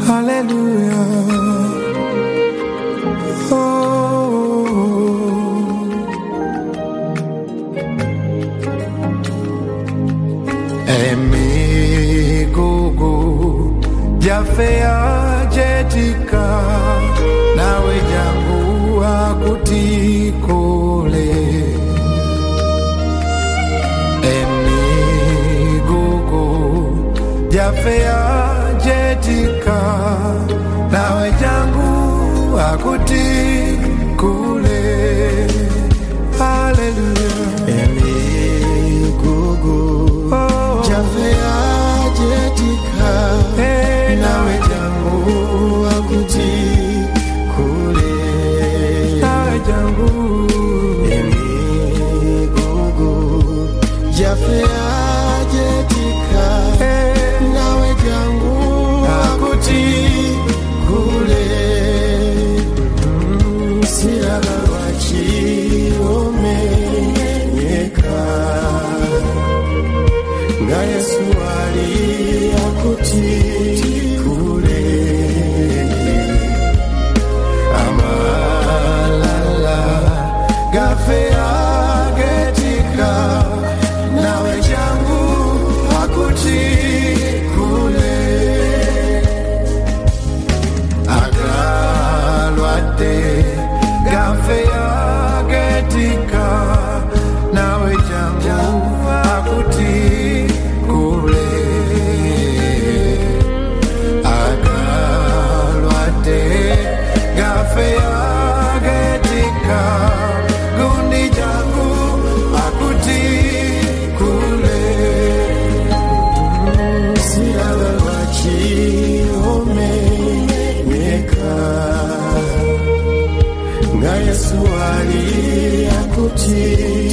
Hallelujah. Oh. Emigugu jafea jetika nawe jangu akutikole emigugu jafea jetika nawe jangu akutikule Hallelujah. Emigugu Oh. jafea jetika Hey, nawe jangu akuti kule nawe jangu Emigugu jafea jetika Hey, nawe jangu akuti kule siraga lwakiwomenyeka nga yesu ali akuti kule amalala gafe agetika nawe jangu akuti kule agalwadde gafe yagetika nawe jangu akuti kule agalwadde gafe yagetika gundi jangu akuti kule siraga lwakiwomenyeka nga yesu ali akuti